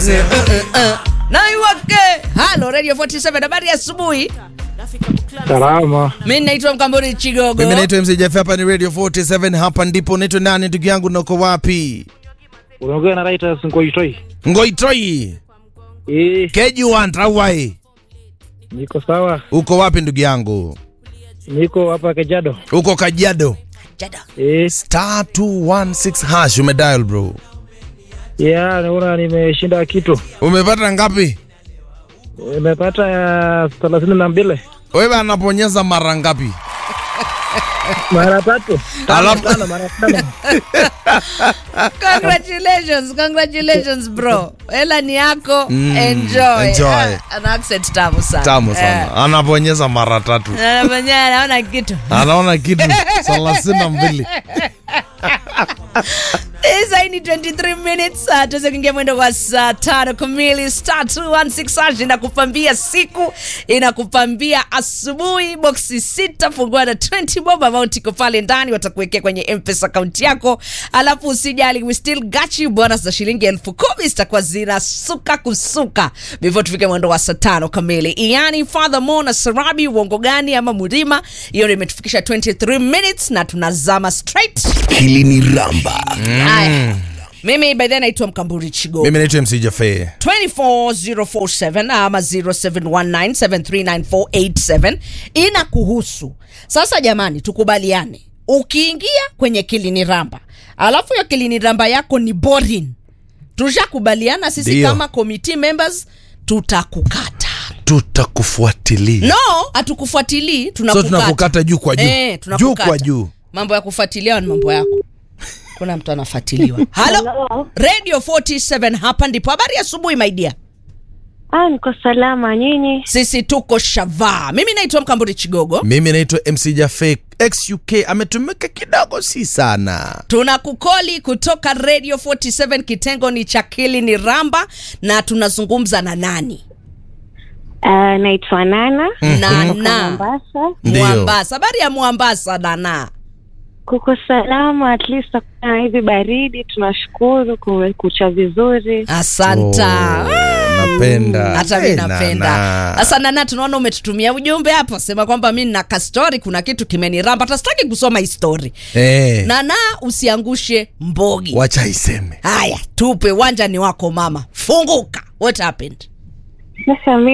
naiwake halo radio 47 habari ya asubuhi Salama. mi naitwa mkamburi chigogo Mimi naitwa MC Jeff, hapa ni Radio 47, hapa ndipo naitwa nani ndugu yangu, nako wapi? Unaongea na Reuters Ngoitoi. Ngoitoi, Eh, Kejuan Trawai. niko sawa. Uko wapi ndugu yangu? Niko hapa Kejado. Uko Kajiado. Jada. Eh, Star 216 hash umedial bro. ya naona nimeshinda kitu. Umepata ngapi? Nimepata ya thelathini na mbili Wewe anaponyeza mara ngapi? mara tatu tano Alafu- tano mara tano. congratulations congratulations bro hela ni yako Mm, enjoy, enjoy. Ah, ana accent tamu sana Tamu sana. Anaponyeza mara tatu. Eh, anafanya anaona kitu Anaona kitu thelathini na mbili. Sasa ni 23 minutes uh, tuweze kuingia mwendo kwa saa tano kamili. Star 216 hash inakupambia siku, inakupambia asubuhi. Boksi sita fungua na 20 bob amount iko pale ndani, watakuwekea kwenye M-Pesa account yako, alafu usijali, we still got you. Bonus za shilingi elfu kumi zitakuwa zinasuka kusuka before tufike mwendo wa saa tano kamili. Yani furthermore na Sarabi, uongo gani ama Murima, hiyo ndio imetufikisha 23 minutes na tunazama straight Hili ni Ramba. Haya. Mimi by then naitwa Mkamburi Chigo. Mimi naitwa MC Jeff. 24047 ama 0719739487 ina kuhusu. Sasa jamani, tukubaliane, ukiingia kwenye kilini ramba alafu hiyo kilini ramba yako ni boring, tushakubaliana sisi Ndio. kama committee members tutakukata. Tutakufuatilia. No, hatukufuatilii, So tunakukata. tunakukata juu kwa juu. Eh, juu tunakukata. kwa juu. Mambo ya kufuatiliwa ni mambo yako. Kuna mtu anafuatiliwa. Halo, Radio 47 hapa ndipo. Habari ya asubuhi my dear. Ah, niko salama. Nyinyi? Sisi tuko shavaa. Mimi naitwa Mkamburi Chigogo. Mimi naitwa MC Jaffe. XUK ametumika kidogo, si sana. Tunakukoli kutoka Radio 47, kitengo ni cha Kili ni Ramba, na tunazungumza na nani? Ah, naitwa Nana. Nana Mombasa. Ndio. Mwambasa. Habari ya Mwambasa Nana? Kuko salama, at least hakuna hivi baridi. Tunashukuru kumekucha vizuri. Asanta. Oh, napenda. hata mi Eh, napenda Nana. sasa nana tunaona umetutumia ujumbe hapo sema kwamba mi nina kastori kuna kitu kimeniramba tasitaki kusoma histori Eh, nana usiangushe mbogi wacha iseme. haya tupe uwanja ni wako mama funguka what happened Sasa mi